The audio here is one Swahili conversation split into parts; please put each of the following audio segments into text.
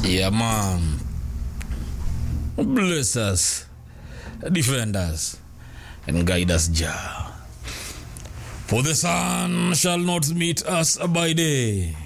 Yeah, man. Bless us, defend us, and guide us, Jah. For the sun shall not meet us by day,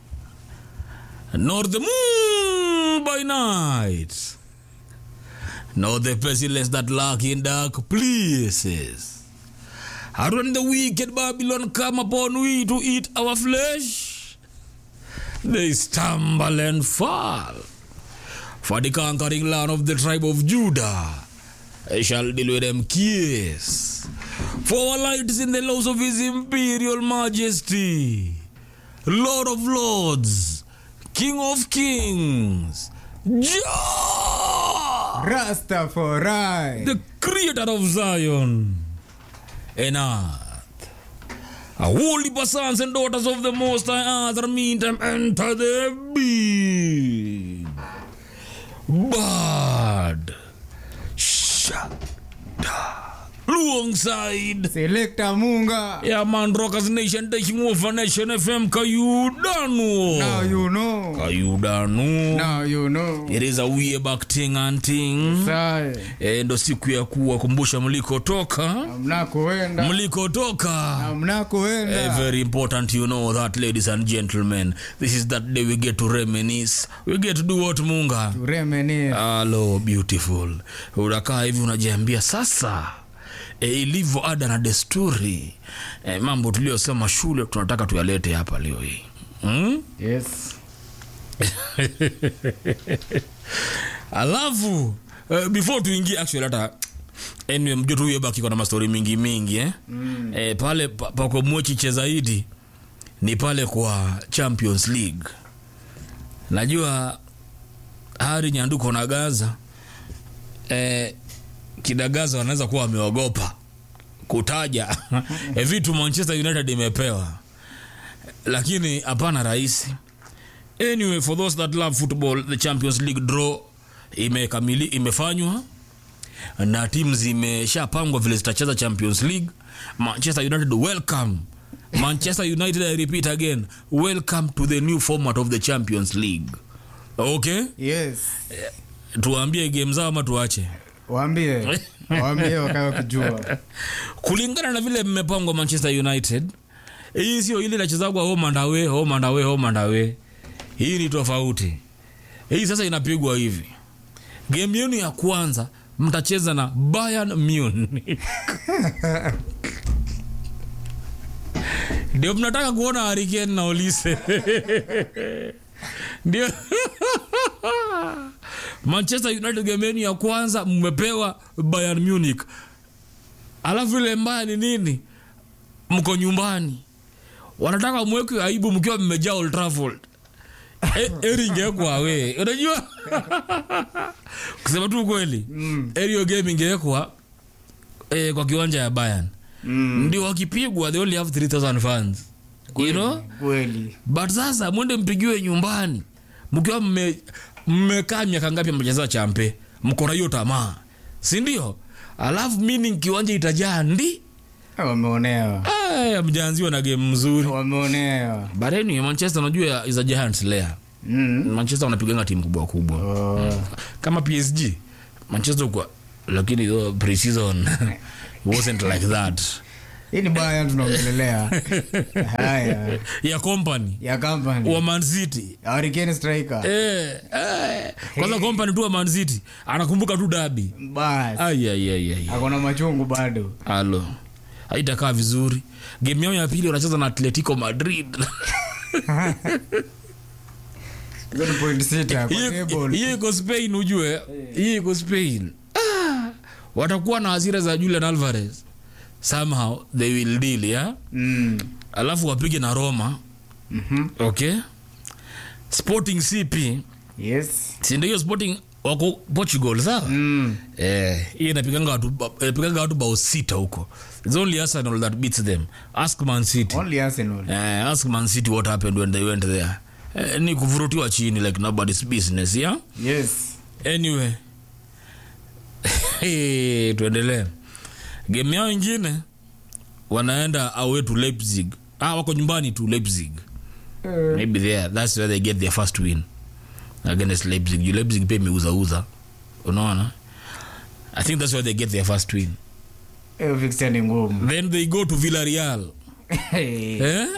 nor the moon by night, nor the pestilence that lurk in dark places. And when the wicked Babylon come upon we to eat our flesh, they stumble and fall. For the conquering land of the tribe of Judah, I shall deal with them kiss. For our light is in the laws of his imperial majesty, Lord of lords, King of kings, Jah, Rastafari. the creator of Zion and earth. A holy sons and daughters of the Most High Earth meantime enter the big bird. Shada. Alongside. Selector Munga. Yeah, man, Rockers Nation taking over Nation FM. Kayudanu. Now you know. Kayudanu. Now you know. It is a way back thing and thing. Sai. E, ndo siku ya kuwakumbusha mlikotoka Mnakoenda. mlikotoka Eh, Mnakoenda. very important you know that ladies and gentlemen this is that day we get to reminisce we get to do what munga Turemeni. alo beautiful unakaa hivi unajiambia sasa e, ilivyo ada na desturi e, mambo tuliyosema shule tunataka tuyalete hapa leo hii hmm? Yes. alafu uh, before tuingie actually hata anyway, mjua tu huyo baki na mastori mingi mingi eh? mm. eh, pale pa- pako mwechiche zaidi ni pale kwa champions league najua hari nyanduko na gaza eh, kidagaza wanaweza kuwa wameogopa kutaja eh, vitu manchester united imepewa lakini hapana rahisi anyway for those that love football the champions league draw imekamili imefanywa na timu zimeshapangwa vile zitacheza champions league manchester united welcome manchester united i repeat again welcome to the new format of the champions league okay Yes. tuwaambie game zao ama tuache Waambie. Waambie wakawa kujua. kulingana na vile mmepangwa manchester united hii sio ile inachezagwa home and away home and away home and away hii ni tofauti hii sasa inapigwa hivi game yenu ya kwanza mtacheza na bayern munich ndio mnataka kuona hariken na olise ndio manchester united game yenu ya kwanza mmepewa bayern munich alafu ile mbaya ni nini mko nyumbani wanataka mweke aibu mkiwa mmejaa Old Trafford E- eri ingewekwa we unajua kusema tu ukweli mm. erio game ingewekwa eh, kwa kiwanja ya Bayern Mm. ndio wakipigwa they only have 3000 fans you know Kweli. but sasa mwende mpigiwe nyumbani mkiwa mme- mmekaa miaka ngapi mcheza champe mko na hiyo tamaa si ndio alafu meaning kiwanja itajaa ndi Wameonewa. Aya, mjaanziwa na game mzuri Wameonewa. but anyway, manchester unajua is a giant slayer Mm. manchester wanapiganga timu kubwa kubwa Oh. kama psg manchester kwa lakini uh, pre-season it wasn't like that Hii ni baya tunaongelelea. Haya. ya company Ya company. wa man city Hurricane striker. eh, eh. kwanza company tu wa man city anakumbuka tu dabi Bas. ayayayay Akona machungu bado. alo haitakaa vizuri game yao ya pili wanacheza na atletico madrid Hizo ni point sita kwa Hiyo- table. hiyo iko spain ujue hiyo iko spain ah, watakuwa na hasira za julian alvarez somehow they will deal yeah? Mm. alafu wapige na roma Mhm. okay sporting cp Yes. sindo hiyo sporting wako portugal sawa Mm. eh, hiyo inapiganga watu inapiganga watu bao sita huko its only arsenal that beats them ask man city Only Arsenal. eh, ask man city what happened when they went there eh, ni kuvurutiwa chini like nobody's business yeah Yes. anyway hey, tuendelee game yao ingine wanaenda away to leipzig ah, wako nyumbani to leipzig Eh, maybe there that's where they get their first win against leipzig Juu leipzig pia imeuzauza unaona i think that's why they get their first win hiyo fixture ni ngumu then they go to villarreal Eh?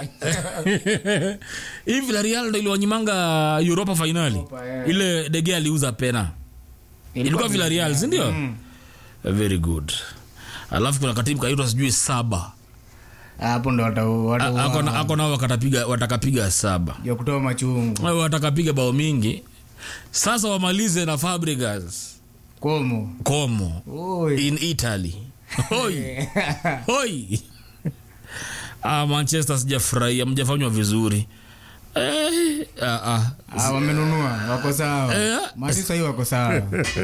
hii villarreal ndo iliwanyimanga europa finali Europa, yeah. ile dege aliuza pena ilikuwa villarreal sindio Mm. very good alafu kuna katimu kaitwa sijui saba hapo ndo wata- wata- A- ako na- ako nao wakatapiga watakapiga saba ya kutoa machungu Wao watakapiga bao mingi sasa wamalize na fabrigas komo como Oi. in italy hoi hoi ah, manchester sijafurahia mjafanywa vizuri eh, ah, ah. Ah, wamenunua wako sawa Eh. mati sahii wako sawa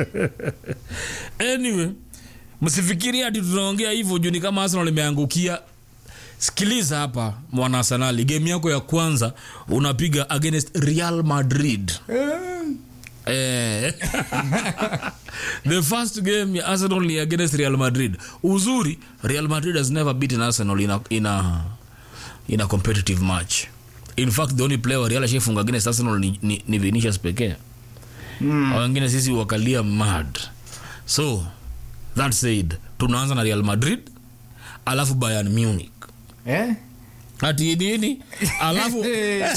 anyway msifikiri hati tunaongea hivyo juu ni kama arsenal imeangukia sikiliza hapa mwana arsenali game yako ya kwanza unapiga against real madrid Eh. the first game ya arsenal ni against real madrid uzuri real madrid has never beaten arsenal in a, in a, in a competitive match in fact the only player wa real ashafunga against arsenal ni, ni, ni vinicius pekee Mm. Hao wengine sisi wakalia mad so that said tunaanza na real madrid alafu bayern munich Eh? ati nini alafu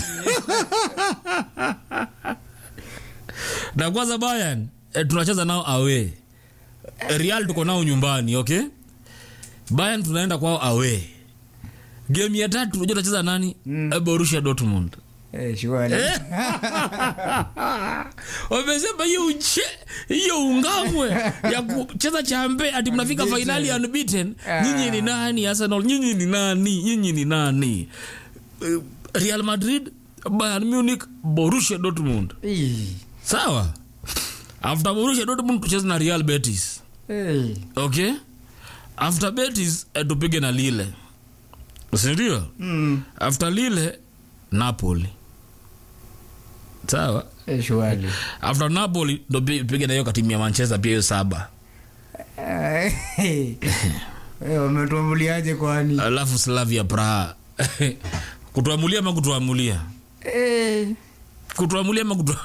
na kwanza bayern eh, tunacheza nao away real tuko nao nyumbani okay bayern tunaenda kwao away game ya tatu unajua tunacheza nani mm. borussia dortmund Eh, shughuli. wamesema hiyo uche hiyo ungamwe ya kucheza chambe ati mnafika fainali unbeaten nyinyi ni nani arsenal nyinyi ni nani nyinyi ni nani Eh, real madrid bayern munich borussia dortmund Ih. sawa after borussia dortmund tucheze na real betis Eh. okay after betis eh, tupige na lile sindio Mm. after lile napoli sawa Eh, shughuli. after napoli ndo pi- piga na hiyo katimu ya manchester pia hiyo saba Eh, eh, wametuambuliaje kwani alafu slavia praha kutuamulia ama kutuamulia Eh. kutuamulia ama kutu...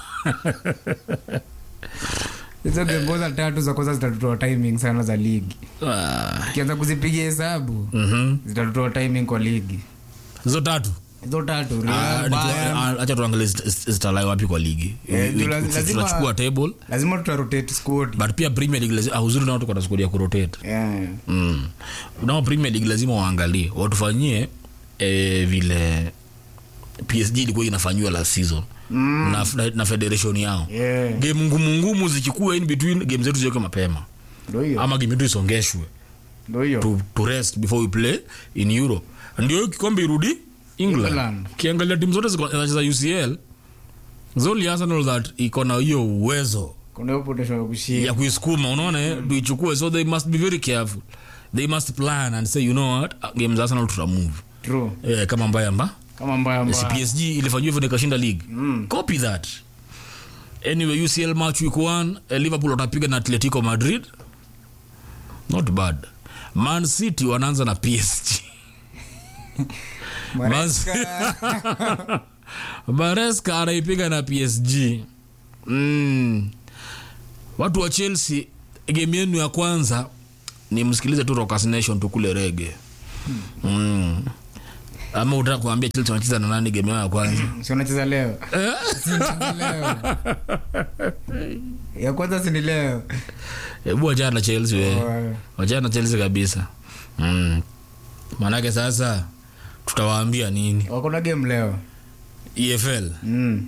hizo gemboza tatu za kwanza zitatutoa timing sana za ligi Ah, ukianza kuzipigia hesabu mhm. zitatutoa timing kwa ligi hizo tatu hizo tatu Ah, Real, ni tu- Bayern, ah, acha tuangalie zit- zit- zitalai wapi kwa ligi Eh, We- tu- we- lazima- tunachukua table lazima tutarotate squad but pia premier league lazima, ah, uzuri nao tuko na squad ya kurotate Yeah. mm. nao premier league lazima waangalie watufanyie eh, vile psg ilikuwa inafanyiwa last season Mm. na, na, na federation yao Yeah. game ngumu ngumu zichukue in between game zetu ziweke mapema Ndio hiyo ama game yetu isongeshwe ndio hiyo to, to rest before we play in europe ndio hiyo kikombe irudi england England. kiangalia timu zote ziko- zinacheza ucl zoli arsenal that iko na hiyo uwezo kuna hiyo potential ya ya kushinda kuisukuma unaona eh, tuichukue so they must be very careful they must plan and say you know what game za arsenal tutamove true eh, kama mbaya mba kama mbaya si mbaya psg ilifanyiwa hivyo nikashinda league Mm. copy that anyway ucl match week 1 eh, liverpool watapiga na atletico madrid not bad man city wanaanza na psg Maresca. mareska anaipiga na psg mm. watu wa chelsea game yenu ya kwanza ni msikilize tu Rockers nation tukule rege mm. ama utaka kuambia chelsea wanacheza na nani game yao ya kwanza si unacheza leo Si unacheza leo ya kwanza si ni leo hebu wachana na chelsea we Oh, wachana na chelsea kabisa mm. maanake sasa tutawaambia nini wako na game leo efl Mm.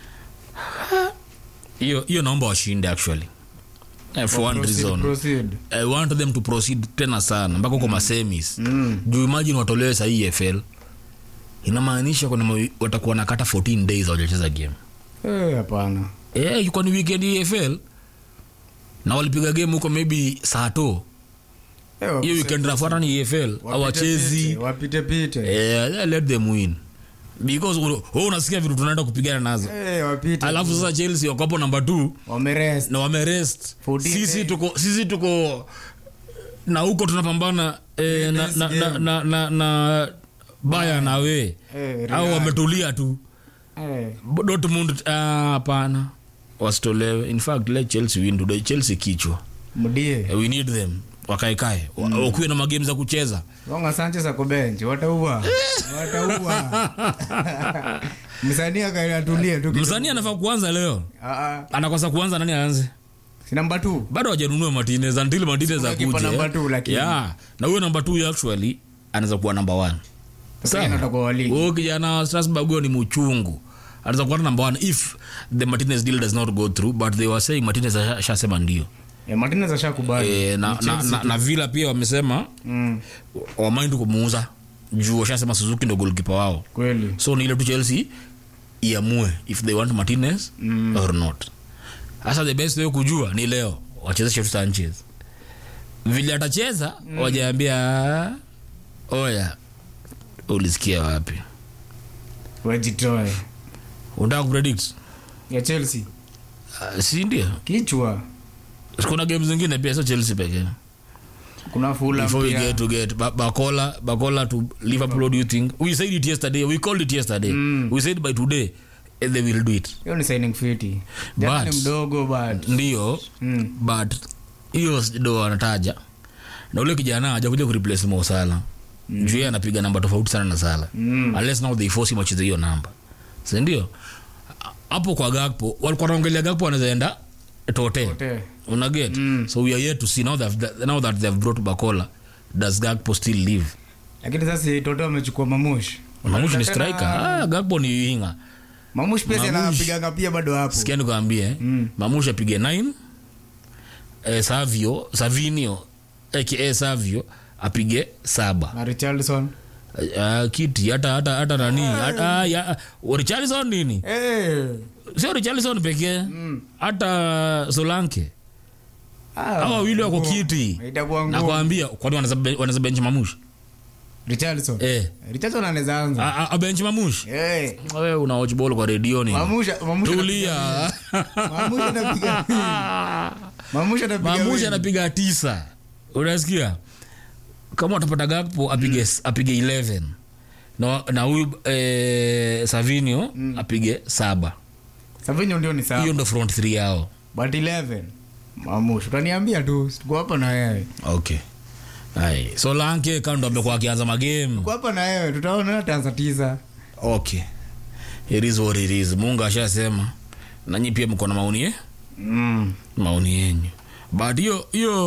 hiyo hiyo naomba washinde actually eh, for one Proceed, reason proceed. I want them to proceed tena sana mpaka huko masemis Mm. juu imagine watolewe sahii EFL inamaanisha kuna ma- watakuwa nakata 14 days hawajacheza game Eh, hapana eh, ilikuwa ni weekend EFL na walipiga game huko maybe saa to Eh, hiyo weekend nafuata ni EFL wapite hawachezi pite, wapite pite eh, let them win because wewe unasikia vitu tunaenda kupigana nazo Eh, wapite alafu sasa chelsea wako hapo namba 2 wamerest na wamerest 14 sisi days. tuko sisi tuko na huko tunapambana eh, na, days na, na, game. na, na, na baya na we Eh, au Real. wametulia tu Eh, dortmund ah, hapana wasitolewe in fact let chelsea win today chelsea kichwa mdie we need them wakaekae mm. wakuwe na magame za kucheza gonga sanchez ako bench wataua wataua msanii akaatulie tu kidogo. msanii anafaa kuanza leo Ah, ah. anakosa kuanza nani aanze si namba tu bado hajanunua martinez until martinez Kuna kipa akuje number two, lakini. yeah na huyo namba 2 actually anaweza kuwa namba 1 Sasa yeye atakuwa wa ligi. huyo kijana wa strasburg huyo ni mchungu anaweza kuwa namba 1 if the martinez deal does not go through but they were saying martinez asha- ashasema ndio Eh, martinez ashakubali e, na, na, na, na vila pia wamesema Mm, wamaindi kumuuza juu washasema suzuki ndo golkipa wao kweli so ni ile tu chelsea iamue if they want martinez mm. or not hasa the best way kujua ni leo wachezeshe tu sanchez vile atacheza mm. wajaambia oya ulisikia wapi wajitoe unataka kupredict ya chelsea uh, si ndio kichwa kuna game zingine pia sio chelsea pekee kuna fula before we pia get to get ba bakola bakola to liverpool what do you think we said it yesterday we called it yesterday Mm. we said by today eh, they will do it hiyo ni signing fiti Jana But- ni mdogo but ndio mm. but hiyo ndo anataja na ule kijana hajakuja kureplace Mo Salah mm. juu yeye anapiga namba tofauti sana na Salah Mm. unless now they force him acheze hiyo namba si ndio hapo kwa Gakpo walikuwa wanaongelea Gakpo anaweza enda tote Tote. una get Mm. so we are yet to see now that now that they have brought Bakola does Gakpo still live lakini sasa toto amechukua mamush Mamush ni Tena- striker ah Gakpo ni winga mamush pia Mamush. anapiganga pia bado hapo sikia nikwambie Mm. Mamush apige 9 eh, Savio Savinio aka Savio apige saba na richardson uh, kiti hata hata hata nani hata ya Richarlison nini Eh. sio Richarlison pekee Mm. hata Solanke Ah, hawa wawili wako ngumu. kiti itakuwa ngumu nakwambia kwani wanaweza be- wanaweza bench Mamush richardson eh richardson anaweza anza a, a, a bench Mamush Eh. wewe una watch ball kwa redio ni Mamush- Mamush tulia Mamush anapiga mamush anapiga Mamush win. anapiga tisa unasikia kama utapata Gakpo apige apige 11 na na huyu eh, Savinio apige saba Savinho ndio ni sawa hiyo ndo front 3 yao but 11 mamush utaniambia tu tuko hapa na wewe okay Ai, so lanke kando amekuwa akianza magame tuko hapa na wewe tutaona ataanza tisa okay it is what it is mungu ashasema nanyi pia mko na maoni ye? mm. maoni yenyu but hiyo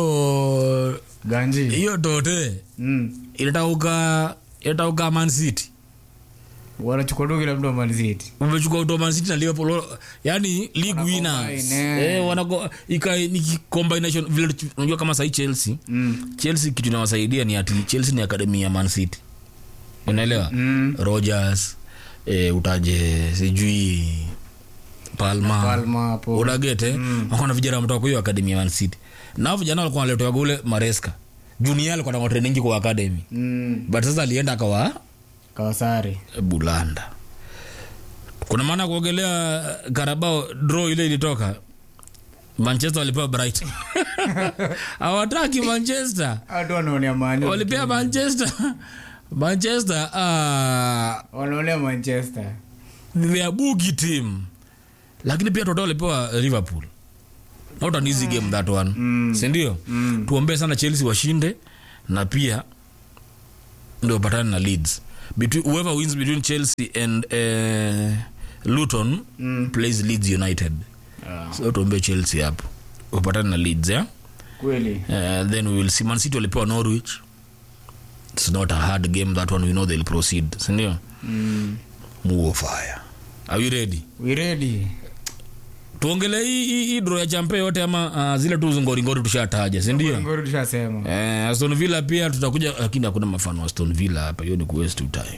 hiyo ganji hiyo tote mm. inatauka inatauka man city wanachukua tu kila mtu amaliziti umechukua uto man city na liverpool yani league winners Wanacombine, eh. eh wanako ika ni ki- combination vile tu- unajua kama sahi chelsea mm. chelsea kitu inawasaidia ni ati chelsea ni akademi ya man city unaelewa Mm. rogers eh, utaje sijui palma palma hapo unagete mm. wakona vijana wametoka kwa hiyo akademi ya man city nao vijana walikuwa wanaletewa ule maresca junior alikuwa na training kwa academy mm. but sasa alienda akawa kawasari bulanda kuna maana kuogelea karabao draw ile ilitoka manchester walipewa bright hawataki manchester hatu wanaonea mani walipea manchester manchester uh, wanaonea manchester their bugi team lakini pia toto walipewa liverpool not an easy game that one Mm. sindio Mm. tuombee sana chelsea washinde na pia ndio wapatane na leads between, whoever wins between chelsea and uh, luton Mm. plays leads united Ah, so tuombee chelsea hapo wapatane na leads yeah? kweli uh, then we will see man city walipewa norwich it's not a hard game that one we know they'll proceed sindio mm. muo fire are you ready we ready tuongele hii hii- hii draw ya champe yote ama uh, zile tu ngoringori tushataja sindio ngoro tushasema eh, aston villa pia tutakuja lakini hakuna mafano wa aston villa hapa hiyo ni kuwaste tu time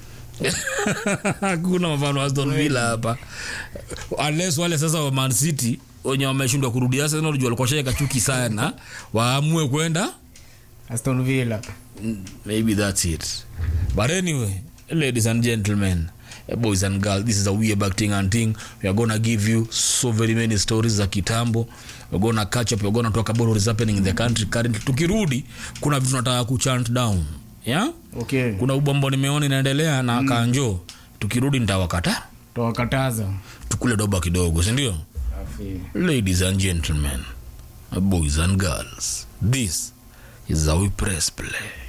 hakuna mafano wa aston villa hapa unless wale sasa wa man city wenye wameshindwa kurudi arsenal juu walikuwa shaeka chuki sana waamue kwenda aston villa Mm, maybe that's it but anyway ladies and gentlemen eh, boys and girls this is a way back thing and thing we are gonna give you so very many stories za kitambo we're gonna catch up we're gonna talk about what is happening in the country currently tukirudi kuna vitu tunataka kuchant down yeah okay kuna ubombo nimeona inaendelea na kanjo tukirudi nitawakata tawakataza tukule doba kidogo sindio safi Ladies and gentlemen, boys and girls, this is how we press play.